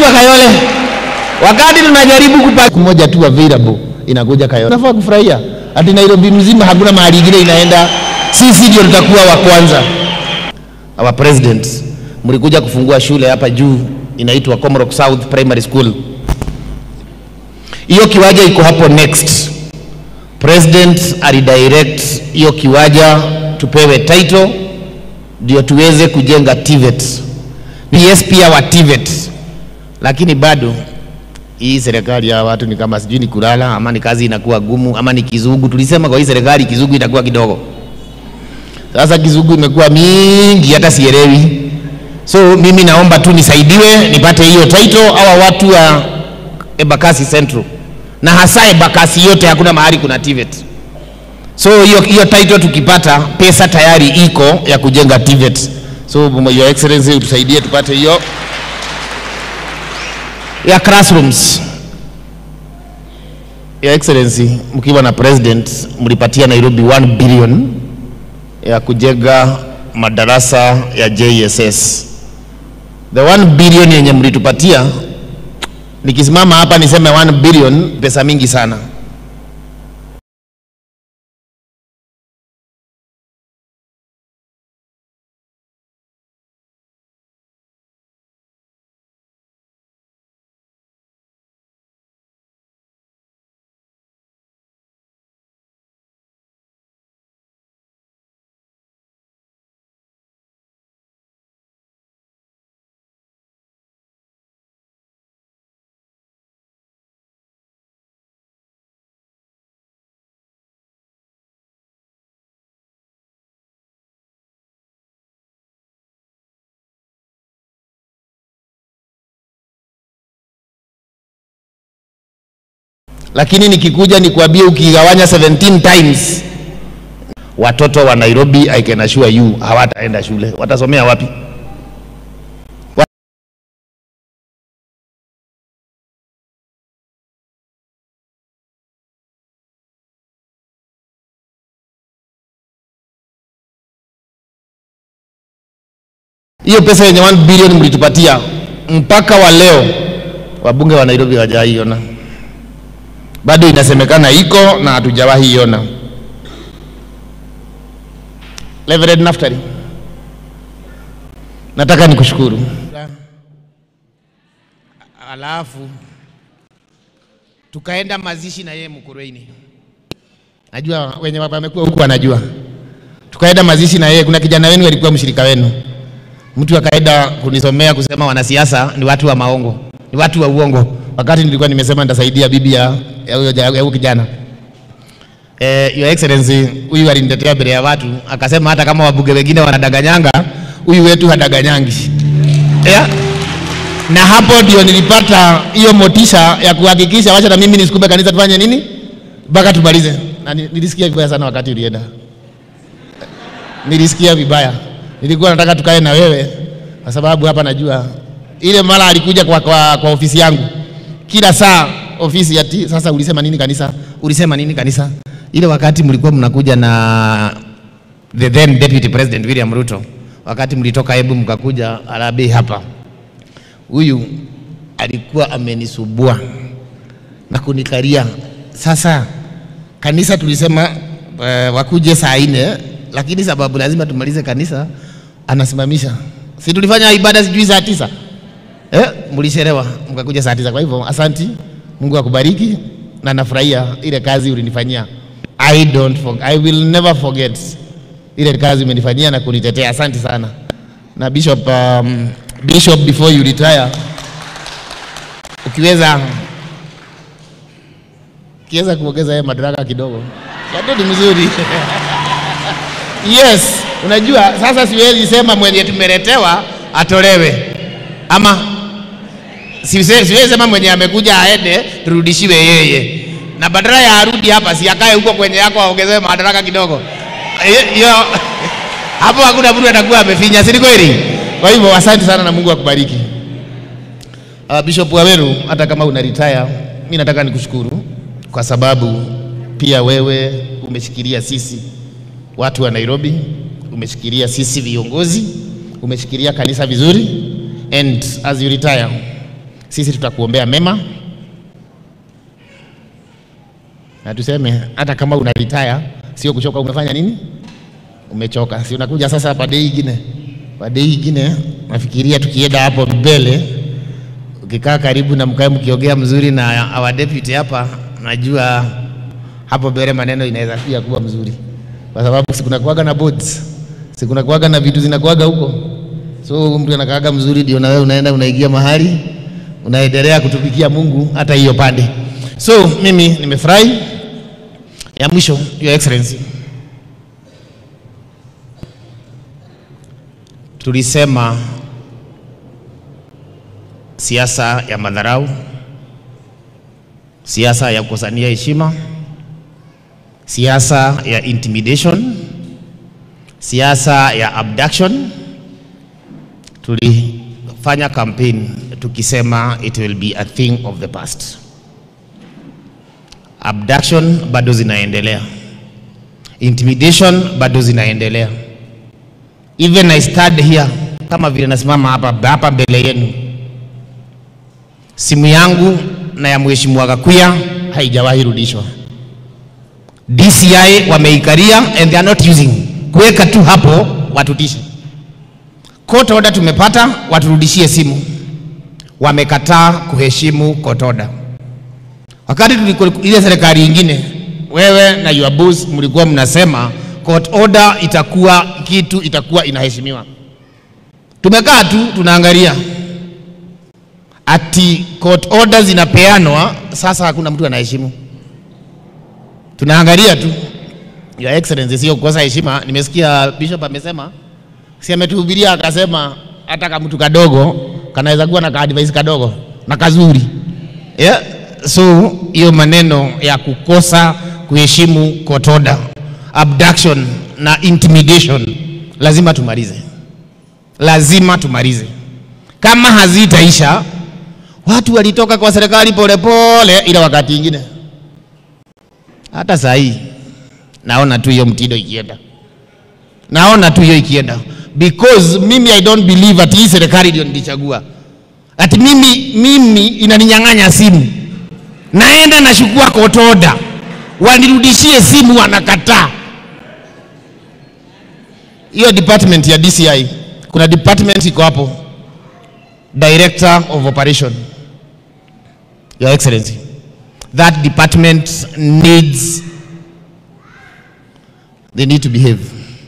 inakuja Kayole. Wakati tunajaribu kupata moja tu available inakuja Kayole. Nafaa kufurahia. Ati Nairobi mzima hakuna mahali ingine inaenda. Sisi ndio tutakuwa wa kwanza. Our president mlikuja kufungua shule hapa juu inaitwa Comrock South Primary School. Hiyo kiwanja iko hapo next. President alidirect hiyo kiwanja tupewe title ndio tuweze kujenga TVET. PS pia wa TVET, lakini bado hii serikali ya watu ni kama sijui ni kulala ama ni kazi inakuwa gumu ama ni kizugu. Tulisema kwa hii serikali kizugu itakuwa kidogo, sasa kizugu imekuwa mingi hata sielewi. So mimi naomba tu nisaidiwe nipate hiyo title, hawa watu wa Embakasi Central na hasa Embakasi yote hakuna mahali kuna TVET. So hiyo hiyo title tukipata, pesa tayari iko ya kujenga TVET. So your excellency utusaidie tupate hiyo ya classrooms. Your excellency, mkiwa na president mlipatia Nairobi 1 billion ya kujenga madarasa ya JSS. The 1 billion yenye mlitupatia, nikisimama hapa niseme 1 billion, pesa mingi sana. lakini nikikuja nikwambie, ukigawanya 17 times watoto wa Nairobi, I can assure you hawataenda shule. Watasomea wapi? Wa- Hiyo pesa yenye 1 billion mlitupatia mpaka wa leo wabunge wa Nairobi hawajaiona bado inasemekana iko na hatujawahi iona. Reverend Naftali, nataka nikushukuru. Alafu tukaenda mazishi na yeye Mkurueni, najua wenye wamekuwa huku wanajua. Tukaenda mazishi na yeye, kuna kijana wenu alikuwa mshirika wenu, mtu akaenda kunisomea kusema wanasiasa ni watu wa maongo, ni watu wa uongo wakati nilikuwa nimesema nitasaidia bibi ya ya huyo ja- ya huyo kijana. Eh, Your Excellency, huyu alinitetea mbele ya watu akasema hata kama wabunge wengine wanadanganyanga, huyu wetu hadanganyangi. Yeah. Na hapo ndio nilipata hiyo motisha ya kuhakikisha wacha na mimi nisukume kanisa tufanye nini mpaka tumalize. Na ni- nilisikia vibaya sana wakati ulienda, nilisikia vibaya. Nilikuwa nataka tukae na wewe kwa sababu hapa najua ile mara alikuja kwa, kwa, kwa ofisi yangu kila saa ofisi ati sasa ulisema nini kanisa, ulisema nini kanisa. Ile wakati mlikuwa mnakuja na the then deputy president William Ruto, wakati mlitoka Embu mkakuja Harambee hapa, huyu alikuwa amenisubua na kunikaria. Sasa kanisa tulisema uh, wakuje saa nne, lakini sababu lazima tumalize kanisa, anasimamisha. Si tulifanya ibada sijui saa tisa eh, mlichelewa mkakuja saa tisa. Kwa hivyo asanti, Mungu akubariki na nafurahia ile kazi ulinifanyia. I don't forget, I will never forget ile kazi umenifanyia na kunitetea. Asante sana na Bishop, um, Bishop before you retire, ukiweza ukiweza kuongeza yeye madaraka kidogo, bado ni mzuri yes. Unajua sasa siwezi sema mwenye tumeletewa atolewe ama siwezi siwezi sema mwenye amekuja aende turudishiwe yeye, na badala ya arudi hapa si akae huko kwenye yako aongezewe madaraka kidogo. Eh, Hiyo hapo hakuna mtu atakuwa amefinya, si ni kweli? Kwa hivyo asante sana na Mungu akubariki. Uh, Bishop Waweru, hata kama una retire, mimi nataka nikushukuru kwa sababu pia wewe umeshikilia sisi watu wa Nairobi, umeshikilia sisi viongozi, umeshikilia kanisa vizuri and as you retire sisi tutakuombea mema na tuseme hata kama una retire sio kuchoka. Umefanya nini? Umechoka, si unakuja sasa pade ingine, pade ingine. Nafikiria tukienda hapo mbele, ukikaa karibu na mkae mkiongea mzuri na our deputy hapa, najua hapo mbele maneno inaweza pia kuwa mzuri, kwa sababu sikunakuaga na boards, sikunakuaga na vitu zinakuaga huko, so mtu anakaaga mzuri, ndio na wewe unaenda unaingia mahali unaendelea kutumikia Mungu hata hiyo pande. So mimi nimefurahi. Ya mwisho, Your Excellency, tulisema siasa ya madharau, siasa ya kukosania heshima, siasa ya intimidation, siasa ya abduction. Tulifanya campaign tukisema it will be a thing of the past. Abduction bado zinaendelea, intimidation bado zinaendelea. Even I stand here kama vile nasimama hapa hapa mbele yenu, simu yangu na ya mheshimiwa Gakuya haijawahi rudishwa. DCI wameikaria and they are not using, kuweka tu hapo watutishe. Court order tumepata, waturudishie simu. Wamekataa kuheshimu court order. Wakati tulikuwa ile serikali ingine, wewe na your boss mlikuwa mnasema court order itakuwa kitu itakuwa inaheshimiwa. Tumekaa tu tunaangalia ati court order zinapeanwa, sasa hakuna mtu anaheshimu. Tunaangalia tu. Your Excellency, sio kukosa heshima. Nimesikia Bishop amesema, si ametuhubiria akasema hata kama mtu kadogo kanaweza kuwa na ka advice kadogo na kazuri yeah. So hiyo maneno ya kukosa kuheshimu court order, abduction na intimidation lazima tumalize, lazima tumalize. Kama hazitaisha, watu walitoka kwa serikali polepole, ila wakati ingine hata saa hii naona tu hiyo mtindo ikienda, naona tu hiyo ikienda, because mimi I don't believe ati hii serikali ndio nilichagua, ati mimi, mimi inaninyang'anya simu naenda nashukua court order, wanirudishie simu, wanakataa. Hiyo department ya DCI, kuna department iko hapo, director of operation, your excellency, that department needs, they need to behave.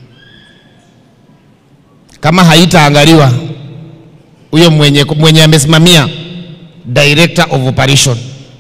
Kama haitaangaliwa huyo mwenye, mwenye amesimamia director of operation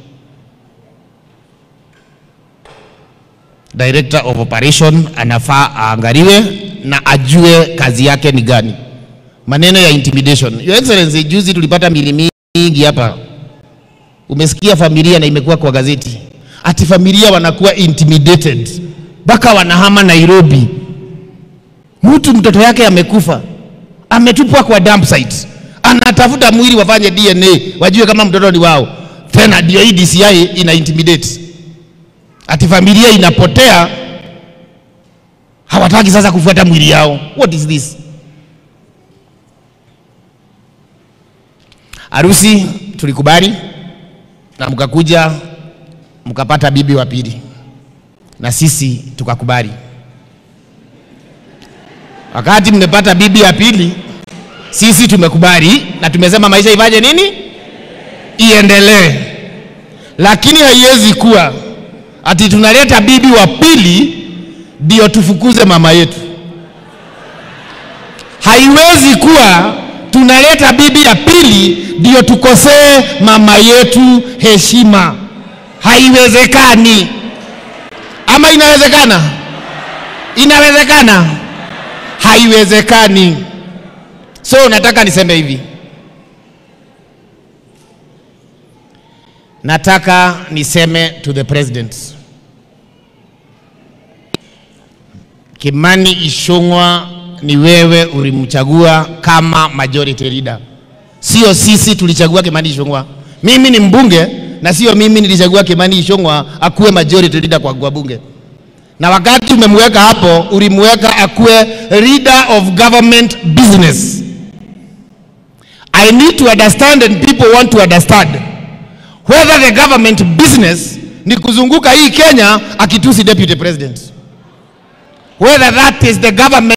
director of operation anafaa aangaliwe na ajue kazi yake ni gani. Maneno ya intimidation, your excellency, juzi tulipata mili mingi hapa, umesikia familia na imekuwa kwa gazeti ati familia wanakuwa intimidated mpaka wanahama Nairobi. Mtu mtoto yake amekufa, ametupwa kwa dump site, anatafuta mwili wafanye DNA wajue kama mtoto ni wao, tena ndio hii DCI ina intimidate ati familia inapotea, hawataki sasa kufuata mwili yao. What is this? Harusi tulikubali na mkakuja mkapata bibi wa pili, na sisi tukakubali. Wakati mmepata bibi ya pili, sisi tumekubali na tumesema maisha ifanye nini, iendelee, lakini haiwezi kuwa ati tunaleta bibi wa pili ndio tufukuze mama yetu. Haiwezi kuwa tunaleta bibi ya pili ndio tukosee mama yetu heshima. Haiwezekani. Ama inawezekana? Inawezekana? Haiwezekani. So nataka niseme hivi, nataka niseme to the president Kimani Ichung'wa, ni wewe ulimchagua kama majority leader, sio sisi tulichagua Kimani Ichung'wa. Mimi ni mbunge na sio mimi nilichagua Kimani Ichung'wa akuwe majority leader kwa, kwa bunge. Na wakati umemweka hapo, ulimweka akuwe leader of government business. I need to understand and people want to understand whether the government business ni kuzunguka hii Kenya akitusi deputy president. Whether that is the government